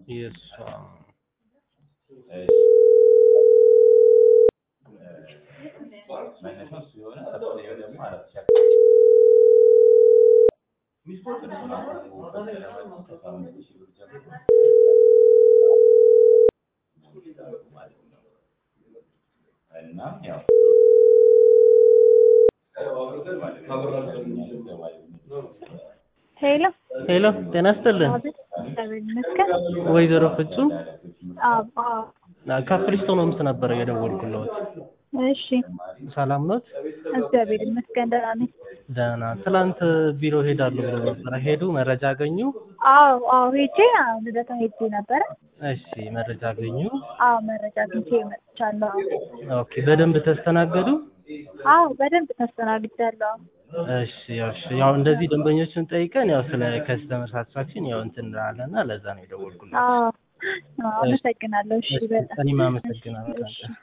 የእሷ መነሻው እሱ የሆነ ከፍተኛው ደግሞ አራት ሺህ እና ያው ሄሎ ሄሎ ጤና ይስጥልን አቤት፣ እግዚአብሔር ይመስገን። ወይዘሮ ፍጹም አዎ አዎ፣ ከፍሪስቶን ሆምስ ነበረ የደወልኩለት እሺ፣ ሰላም ኖት እግዚአብሔር ይመስገን ደህና ነኝ። ደህና ትላንት ቢሮ ሄዳለሁ ብሎ ነበረ ሄዱ መረጃ አገኙ አዎ አዎ፣ ሄጄ አዎ፣ ልደታ ሄጄ ነበረ። እሺ መረጃ አገኙ አዎ፣ መረጃ አግኝቼ መጥቻለሁ። ኦኬ በደንብ ተስተናገዱ አዎ፣ በደንብ ተስተናግጃለሁ። እሺ ያው እሺ ያው እንደዚህ ደንበኞችን ጠይቀን ያው ስለ ከስተመር ሳትስፋክሽን ያው እንትን እንላለን እና ለዛ ነው የደወልኩለት አዎ፣ አዎ፣ አመሰግናለሁ። እሺ፣ በጣም እኔም አመሰግናለሁ